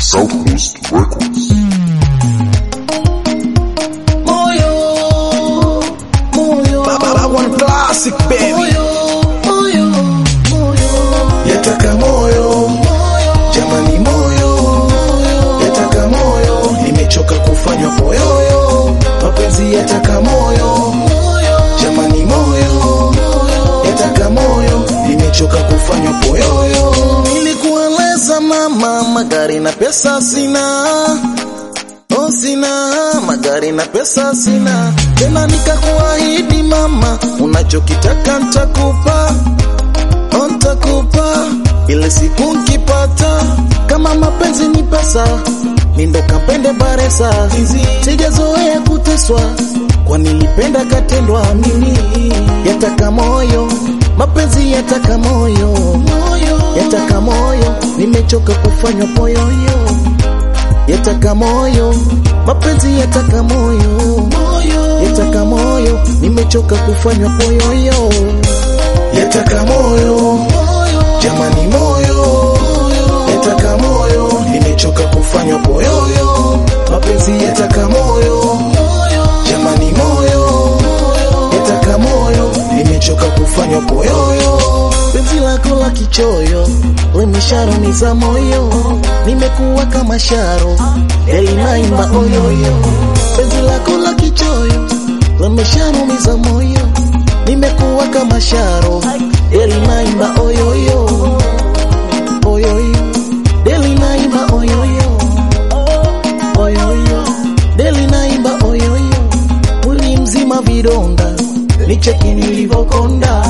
Southwest Records. Moyo, moyo, Baba one classic baby. moyo, moyo, moyo, Yataka moyo, jamani moyo. Yataka moyo, nimechoka kufanywa poyoyo. Mapenzi yataka moyo, jamani moyo. Yataka moyo, nimechoka kufanywa poyoyo. Nilikueleza mama, magari na pesa sina. Oh, sina magari na pesa sina, tena nikakuahidi mama, unachokitaka ntakupa, oh, ntakupa ile siku nkipata. Kama mapenzi ni pesa, nindo kapende baresa, sijazoea kuteswa, kwa nilipenda katendwa mimi. Yataka moyo, mapenzi yataka moyo, yataka moyo, nimechoka kufanywa poyoyo yataka moyo, mapenzi yataka moyo, yataka moyo, nimechoka kufanywa poyoyo, yataka moyo, jamani moyo, yataka moyo, nimechoka kufanywa poyoyo, mapenzi yataka moyo, jamani moyo, yataka moyo, nimechoka kufanywa poyoyo, penzi lako la kichoyo limesharumiza moyo, nimekuwa kama sharo elinaimba oyoyo, penzi lako la kichoyo limesharumiza moyo, nimekuwa kama sharo elinaimba oyoyo, oyoyo, delinaimba oyoyo, oyoyo, delinaimba oyoyo, mwili mzima vidonda, nicheki nilivyokonda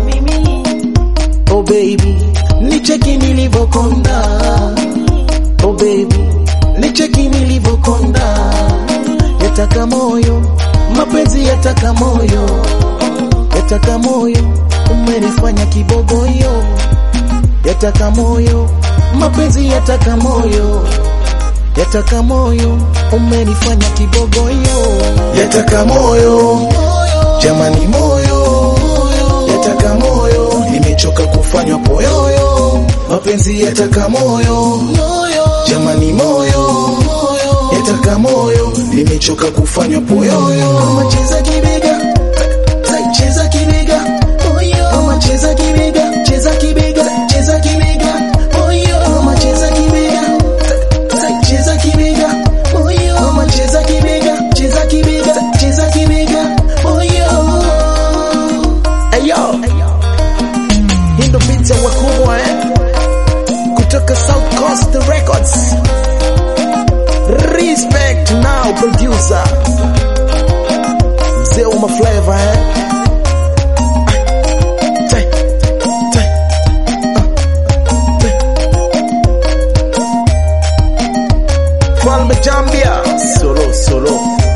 Oh baby, nicheki nilivyokonda. Oh baby, nicheki nilivyokonda. Yataka moyo, mapenzi yataka moyo, yataka moyo, umenifanya kibogoyo. Yataka moyo, mapenzi yataka moyo, yataka moyo, umenifanya kibogoyo. Yataka moyo, jamani moyo, yataka moyo, nimechoka kufanywa poyoyo, mapenzi yataka moyo, jamani moyo, yataka moyo, nimechoka kufanywa poyoyo. Kama cheza kibega, sai cheza kibega, kama cheza kibega, cheza kibega, cheza kibega, kama cheza kibega, sai cheza kibega, kama cheza kibega, cheza kibega, cheza kibega, Ayo. Hii ndo beat ya wakubwa eh? Kutoka South Coast Records. Respect now producer. Mzee wa maflavor eh? Tai, tai, ah, tai. Falme Jambia. Solo, solo.